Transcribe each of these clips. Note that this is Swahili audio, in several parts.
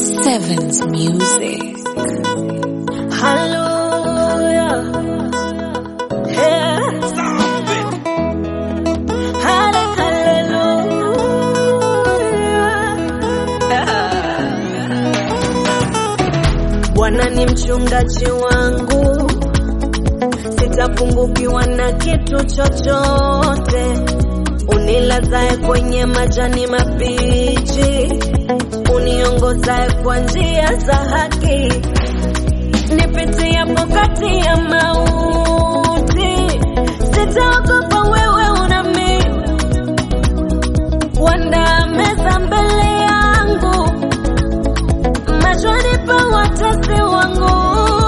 Sevens Music. Hallelujah. Yeah. Halle- hallelujah. Bwana ni mchungaji wangu, sitapungukiwa na kitu chochote. Unilazae kwenye majani mabichi, uniongozae kwa njia za haki nipitiapo kati ya mauti, sitaogopa, wewe unami wanda meza mbele yangu machoni pa watesi wangu.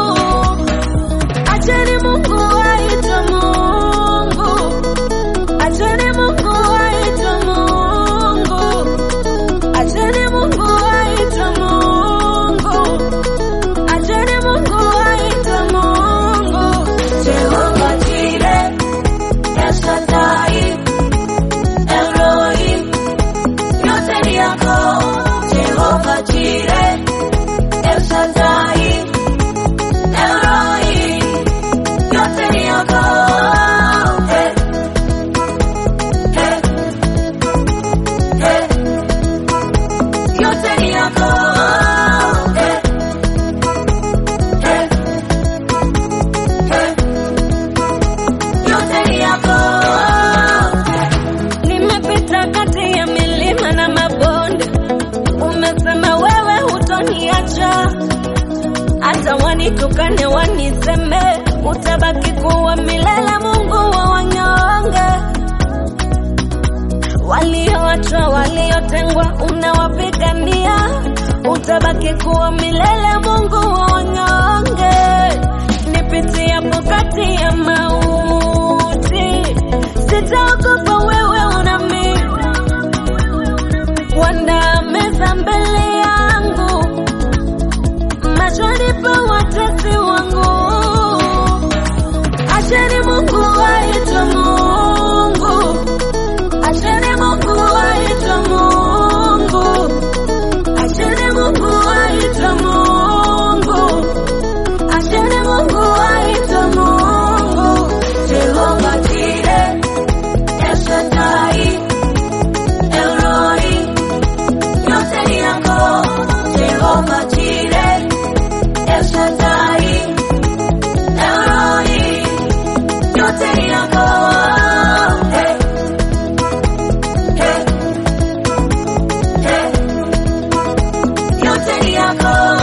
Acheni Mungu aitwe Mungu, acheni Mungu aitwe Mungu, acheni Mungu aitwe Mungu. Acheni Mungu aitwe Mungu. Jehova Jireh, El Shaddai, Elroi, yote ni yako. Jehova Jireh, El Shaddai, Elroi, yote ni yako. Hey, hey, hey, yote ni yako. Hey. Hey, hey, yote ni yako. Nimepita kati ya milima na mabonde, umesema wewe hutoniacha. Hata wanitukane waniseme, utabaki kuwa milele, Mungu wa wanyonge. Walioachwa, waliotengwa, unawapigania, utabaki kuwa milele, Mungu wa wanyonge. Nipitiapo kati ya mauti, sitaogopa, wewe unami wanda meza mbele yangu machoni pa watesi wangu. Acheni Mungu aitwe Mungu, acheni Mungu aitwe Mungu, acheni Mungu aitwe Mungu, acheni Mungu aitwe Mungu. Jehova Jireh, El Shaddai, Elroi, yote ni yako. Jehova Jireh, El Shaddai, Elroi, yote ni yako. Hey, hey, hey, yote ni yako.